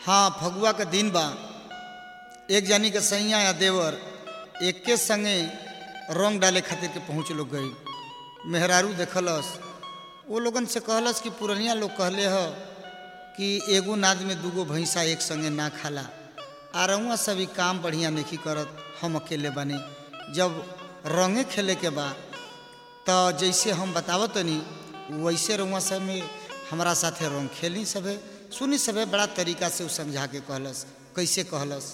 हाँ फगुआ के दिन बा एक जानी के सैया या देवर एके संगे रंग डाले खातिर के पहुँच लोग गई मेहरारू देखलस वो लोगन से कहलस कि पुरनिया लोग कहले ह कि एगो नाद में दूगो भैंसा एक संगे ना खाला आ रउआ सभी काम बढ़िया नहीं करत हम अकेले बने जब रंगे खेले के बा तो जैसे हम बतावत तनी वैसे रउआ सब में हमारा साथे रंग खेली सभे सुनी सभे बड़ा तरीका से उ समझा के कहलस कैसे कहलस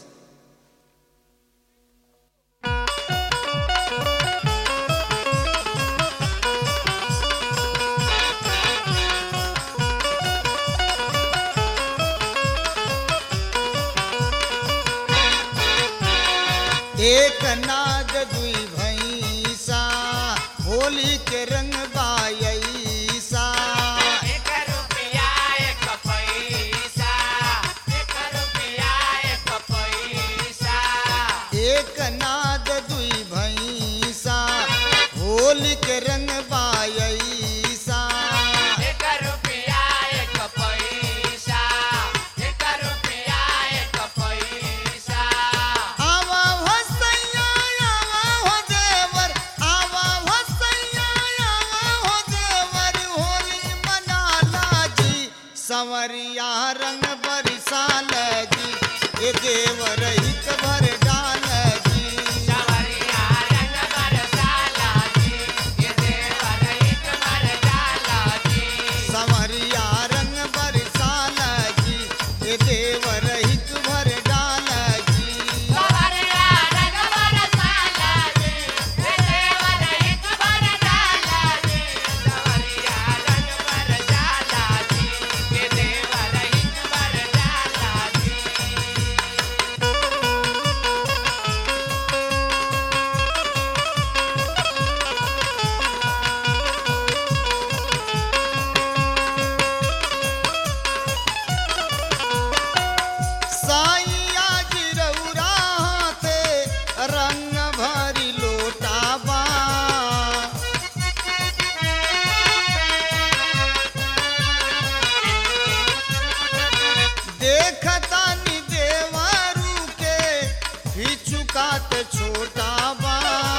एक नाद दुई भैंसा होली के रंग बायसा एक रुपया एक पैसा एक रुपया एक पैसा एक नाद दुई भैंसा होली के रंग बायसा एक रुपया एक पैसा एक रुपया एक पैसा आवा हो सैया आवा हो देवर आवा हो सैया आवा हो देवर होली मनाला जी संवरिया रंग बरसाल जी ये देवर हित भर डाल जी सवरिया रंग बरसाला जी ये देवर एक बरसाला जी संवरिया रंग बरसाल जी ये देवर हित भर डाल जी सवरिया रंग बरसाला जी ये देवर एक बरसाला जी सवरिया रंग बरसाला जी ये देवर एक बरसाला जी साइया गिरौरा हाथे रंग भरी लोटाबा देखता नि देवरू के हिचुकात छोटाबा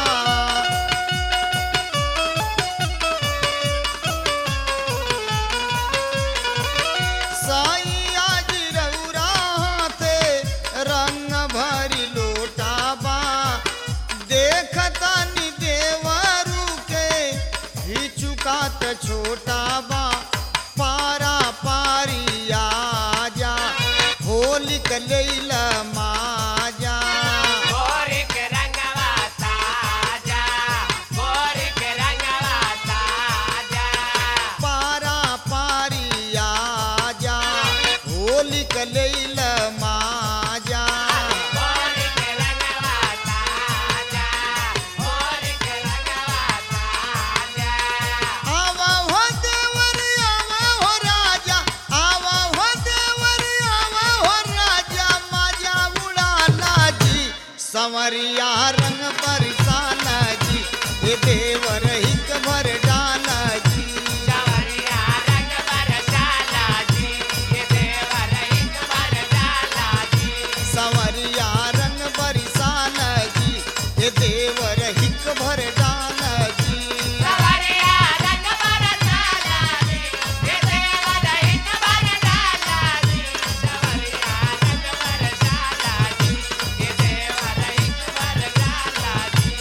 साइया गिरौरा हाथे रंग भरी लोटाबा देखता नि देवरू के हिचुकात छोटाबा पारा पारिया जा होली कलैल माजा गोरी के रंगवा ताजा गोरी के रंगवा ताजा पारा पारिया जा होली कलैल माजा गोरी के रंगवा ताजा गोरी के रंगवा ताजा आवा हो देवर आवा हो राजा आवा हो देवर आवा हो राजा माजा उड़ाला जी संवरिया रंग बरसाला जी ये देवर हिक भर डाला जी सवरिया रंग बरसाला जी ये देवर एक बरसाला जी संवरिया रंग बरसाला जी ये देवर हिक भर डाला जी सवरिया रंग बरसाला जी ये देवर एक बरसाला जी सवरिया रंग बरसाला जी ये देवर एक बरसाला जी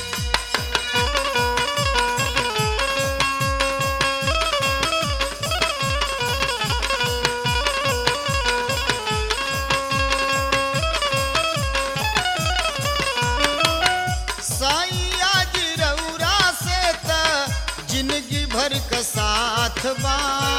साइया गिरौरा से त जिंदगी भर का साथ बा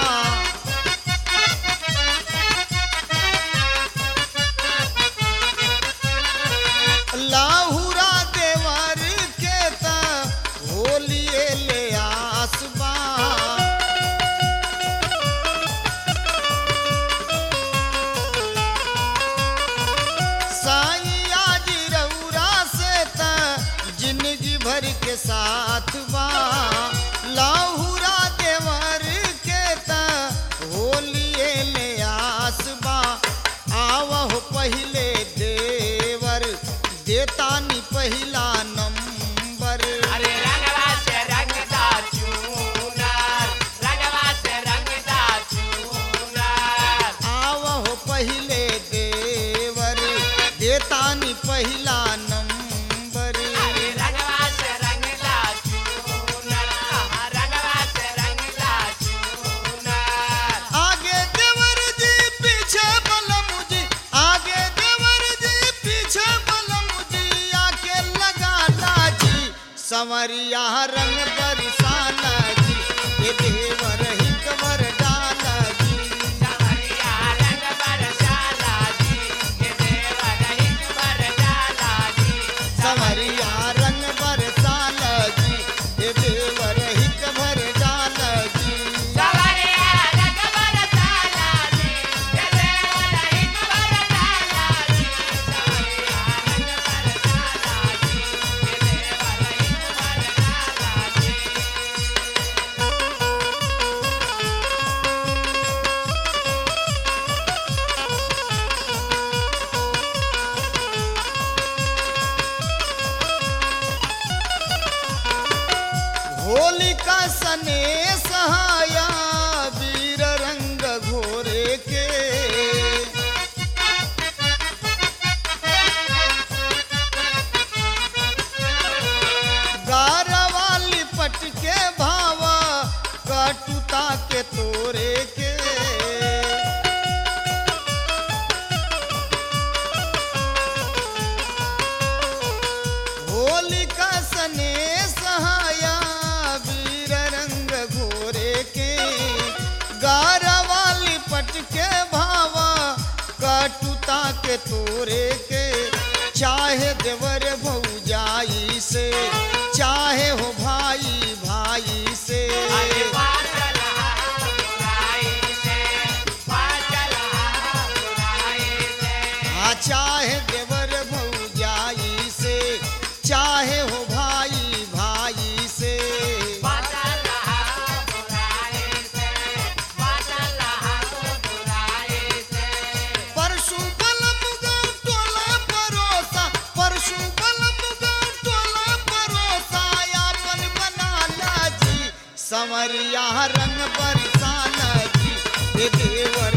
लाहुरा देवर के त होलिए ले आसबा साइया गिरौरा से त जिंदगी भर के साथ बा लाहुरा देवर के त होलिए ले आसबा आवहो पहिले देवर देतानी पहिला नंबर अरे रंगवा से रंगदा चूनर रंगवा से रंगदा चूनर आवहो पहिले देवर देतानी पहिला नंबर अरे रंगवा से रंगदा चूनर रंगवा से रंगदा चूनर आगे देवर जी पीछे बलम जी आगे देवर जी पीछे बलम जी आके लगा लाजी संवरिया रंग बरसाना जी ये देवर ही कबर डाला जी चमरिया रंग बरसाला जी ये देवर हिक बरसाला जी संवरिया रंग बरसाना जी ये देवर ही कबर डाला जी सवरिया रंग बरसाला जी ये देवर हिक बरसाला जी सवरिया रंग बरसाला जी ये देवर हिक बरसाला जी होलिका सने सहाया वीर रंग घोरे के गारवाली पट के भावा कटुता के तोरे के होलिका सने सहाया वीर रंग घोरे के गारवाली पट के भावा कटुता के तोरे के चाहे देवर भौजाई से चाहे हो भाई भाई से अरे पाचल बुराई से पाचल बुराई से आ चाहे देवर भौजाई से चाहे हो भाई भाई से पाचल बुराई से पाचल बुराई से परशु बलम गाँव टोला परोसा परशु बलम गाँव टोला परोसा यापन बना लाजी संवरिया रंग बरसाना जी ये देवर